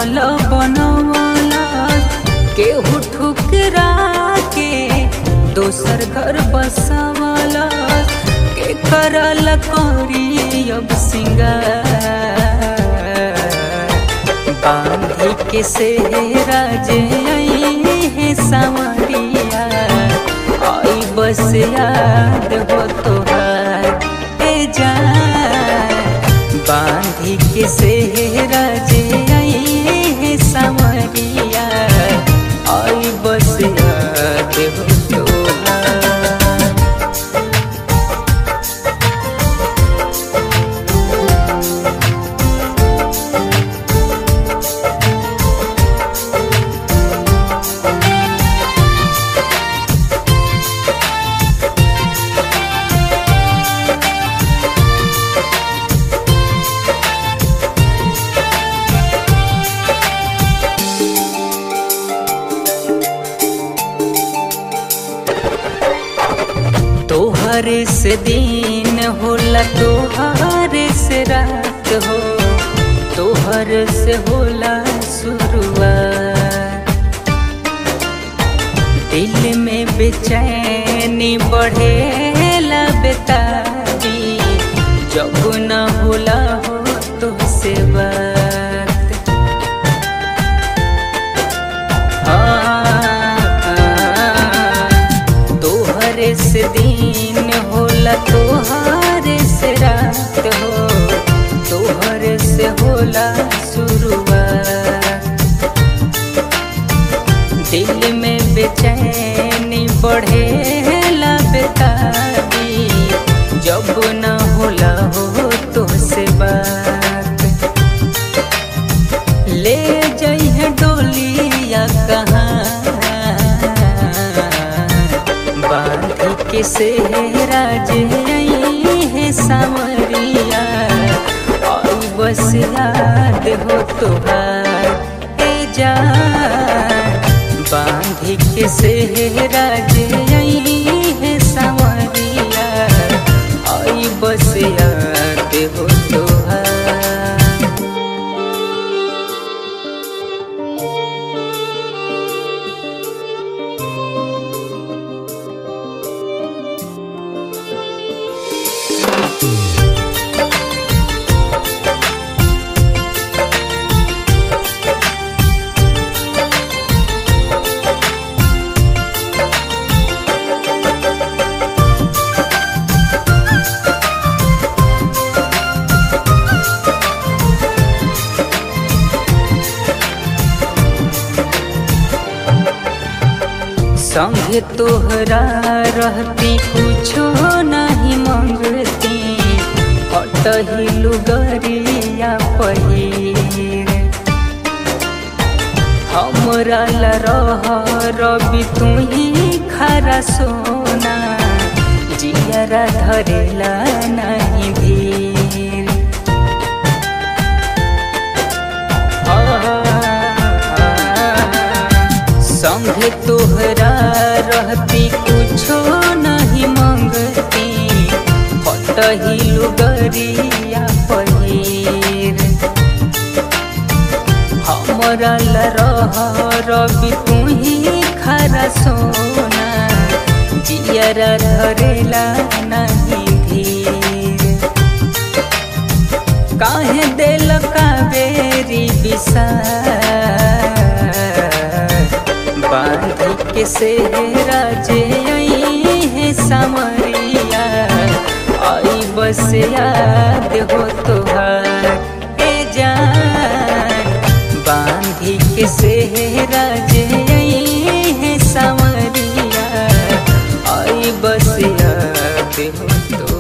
महल बनवला केहू ठुकरा के दोसर घर बसवला के करल करी अब सिंगार बांधी के सेहरा जे है सावरिया आई बस याद हो तोहार ए जान बांधी के सेहरा जे है सावरिया आई बस याद हो तोहार तोहरे से दिन होला तोहरे से रात हो तोहर से होला शुरुआत दिल में बेचैनी बढ़ेला बेतारी जब न होला हो तो से बात तोहरे से दिन होला तोहरे से रात हो तोहरे से होला शुरुआत दिल में बेचैनी बढ़ेला बेतारी जब न होला हो तो से बात ले जइहे डोलिया कहाँ बांधी के सेहरा जे है सावरिया आई बस याद हो तोहार ए जान बांधी के सेहरा जे है सावरिया आई बस याद हो तोहार संगे तोहरा रहती कुछो नहीं मंगती हटही लुगरिया पहिर हमरा ला रह रवि तू ही खरा सोना जियरा धरेला नहीं भीर संग तोहरा रहती कुछो नहीं मंगती हटही लुगरिया पहिर हमरा ला रह रवि तू ही खरा सोना जियरा धरेला नहीं धीर काहे दिल कावेरी बिसा बांधी के सेहरा जे है समरिया आई बस याद हो तोहार ए जान बांधी के सेहरा जे है समरिया आई बस याद हो तो